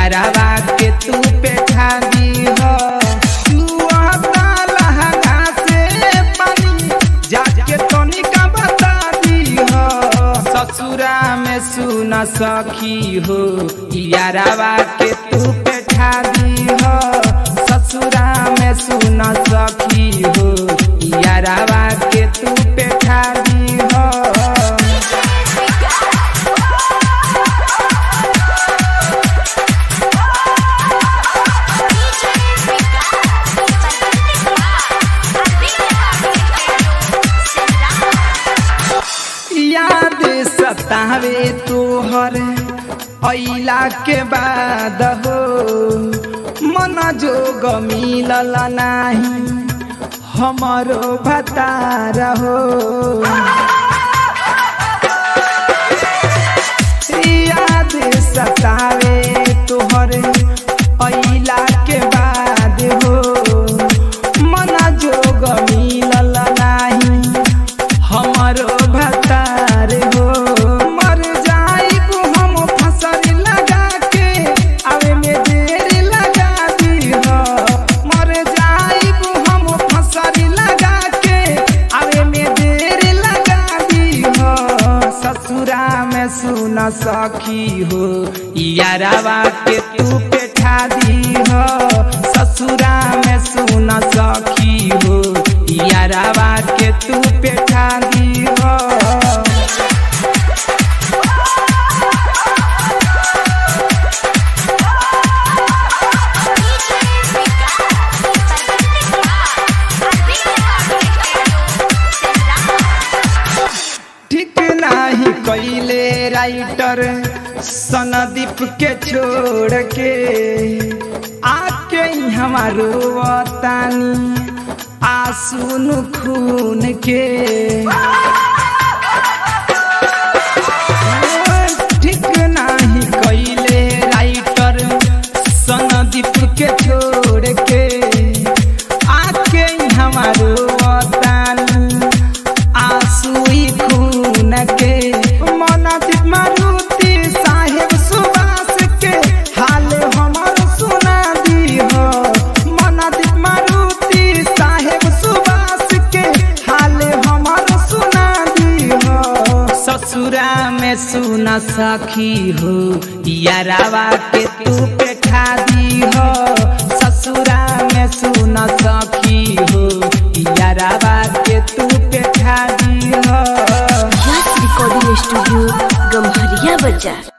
यारावा के तू पेठा दी हो चुआता लहंगा से पानी जाके तनिका बता दी हो ससुरा में सुन सखी हो यारावा के तू पेठा दी हो ससुरा में सुन सखी हो यारावा के तू पेठा दी हो याद सतावे तोहर अइला के बाद हो मन जोग मिलल नाही हमरो भतार हो याद सतावे तोहर अइला के बाद हो मन जोग मिलल नाही हमारो भतार हो मर जाइब हम फसल लगा के आवे में देर लगा दी हो मर जाइब हम फसल लगा के आवे में देर लगा दी हो ससुरा में सुन सखी हो यारावा के तू पेठा दी हो ससुरा में सुन सखी हो यारावा के तू पेठा दी हो ठीक नाही कैले राइटर सनदीप के छोड़ के आके हमारो तानी आंसू खून के ठीक नाही कैले राइटर सनदीप के छोड़ के आके हमारो तानी आंसुई खून के मनदीप मारुति साहेब सुबास के हाल हमर सुना दी हो मनदीप मारुति साहेब सुबास के हाल हमर सुना दी हो ससुरा में सुना सखी हो यारावा के तू पेठा दी हो ससुरा में सुना सखी हो यारावा के तू पेठा दी हो रिकॉर्डिंग स्टूडियो गम्हरिया बाजार